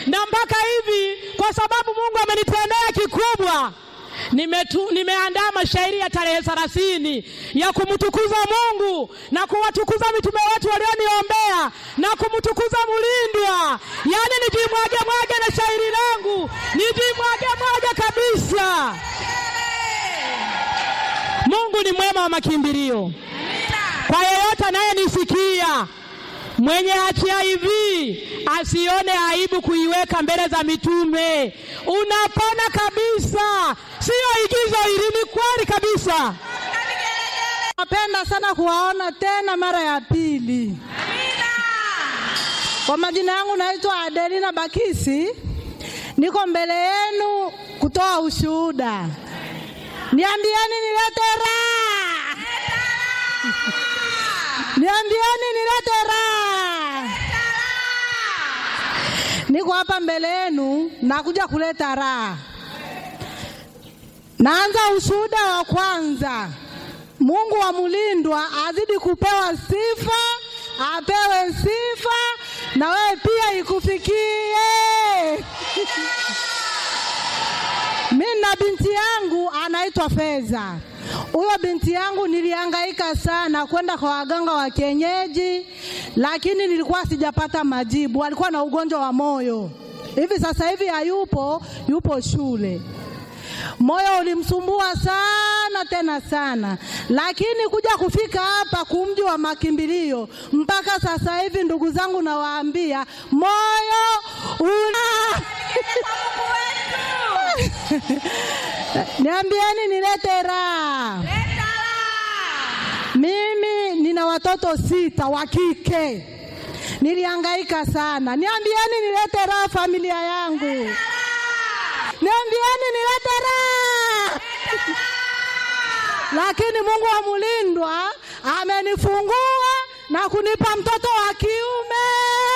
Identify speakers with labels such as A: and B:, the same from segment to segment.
A: na mpaka hivi, kwa sababu Mungu amenitendea kikubwa nimetu, nimeandaa mashairi ya tarehe thelathini ya kumtukuza Mungu na kuwatukuza mitume wetu walioniombea na kumtukuza Mulindwa, yaani nijimwage mwage na shairi langu nijimwage mwage kabisa. Mungu ni mwema wa makimbilio kwa yeyote anayenisikia mwenye HIV asione aibu kuiweka mbele za mitume. Unapona kabisa, siyo igizo hili, ni kweli kabisa.
B: Napenda sana kuwaona tena mara ya pili. Kwa majina yangu naitwa Adelina Bakisi, niko mbele yenu kutoa ushuhuda. Niambieni nilete raha, niambieni nilete raha. Niko hapa mbele yenu nakuja kuleta raha. Naanza ushuhuda wa kwanza. Mungu wa Mulindwa azidi kupewa sifa, apewe sifa na wewe pia ikufikie. Mimi na binti yangu anaitwa Feza. Huyo binti yangu nilihangaika sana kwenda kwa waganga wa kienyeji, lakini nilikuwa sijapata majibu. Alikuwa na ugonjwa wa moyo, hivi sasa hivi hayupo, yupo shule. Moyo ulimsumbua sana tena sana, lakini kuja kufika hapa kumji wa makimbilio mpaka sasa hivi, ndugu zangu, nawaambia moyo una niambieni nilete raha. Mimi nina watoto sita wa kike, nilihangaika sana. Niambieni nilete raha familia yangu. Niambieni nilete raha. Lakini Mungu wa Mulindwa amenifungua na kunipa mtoto wa kiume.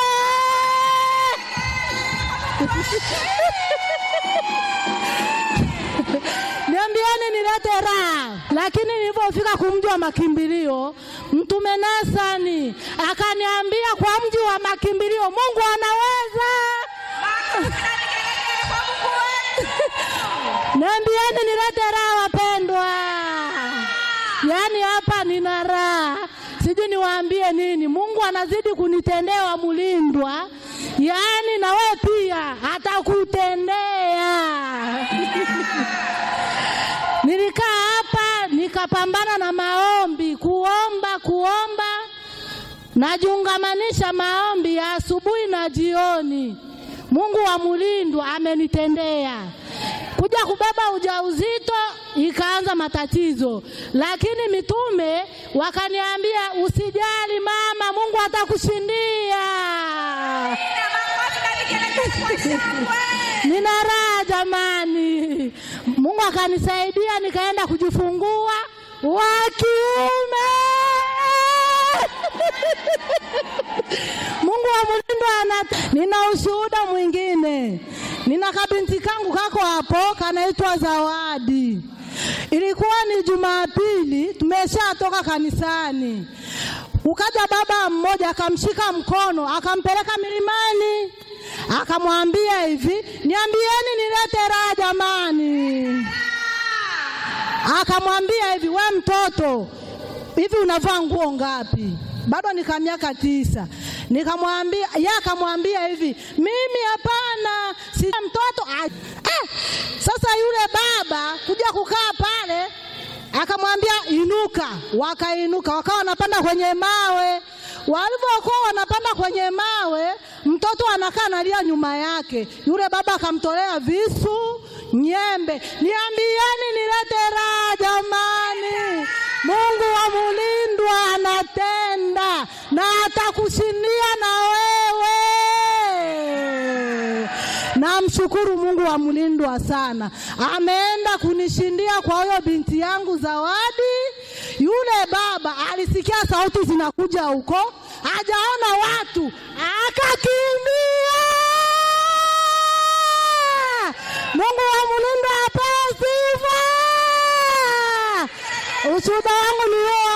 B: Niambieni nilete raha. Lakini nilipofika kumji wa makimbilio, Mtume Nasani akaniambia kwa mji wa makimbilio Mungu anaweza. Niambieni nilete raha wapendwa. Yaani hapa nina raha, sijui niwaambie nini. Mungu anazidi kunitendea Mulindwa, yaani na wewe pia atakutendea. Nilikaa hapa nikapambana na maombi, kuomba kuomba, najiungamanisha maombi ya asubuhi na jioni. Mungu wa Mulindwa amenitendea kuja kubeba ujauzito ikaanza matatizo, lakini mitume wakaniambia usijali mama, Mungu atakushindia. Nina raha jamani, Mungu akanisaidia nikaenda kujifungua wa kiume. Mungu wa Mulindwa ana. Nina ushuhuda mwingine, nina kabinti kangu kako hapo kanaitwa Zawadi. Ilikuwa ni Jumapili, tumeshatoka kanisani, ukaja baba mmoja akamshika mkono akampeleka milimani, akamwambia hivi, niambieni nilete raha jamani. Akamwambia hivi, we mtoto, hivi unavaa nguo ngapi? Bado nika miaka tisa. Nikamwambia, yeye akamwambia hivi, mimi hapana, si mtoto. Ah, eh, sasa yule baba kuja kukaa pale akamwambia inuka, wakainuka, wakawa wanapanda kwenye mawe. Walivyokuwa wanapanda kwenye mawe, mtoto anakaa analia nyuma yake. Yule baba akamtolea visu, nyembe. Niambieni nilete raha jamani, Mungu wa Mulindwa anatenda na atakushindia na wewe. Namshukuru Mungu wa Mulindwa sana, ameenda kunishindia kwa huyo binti yangu Zawadi. Yule baba alisikia sauti zinakuja huko, hajaona watu, akakimbia. Mungu wa Mulindwa apewe sifa. Ushuhuda wangu ni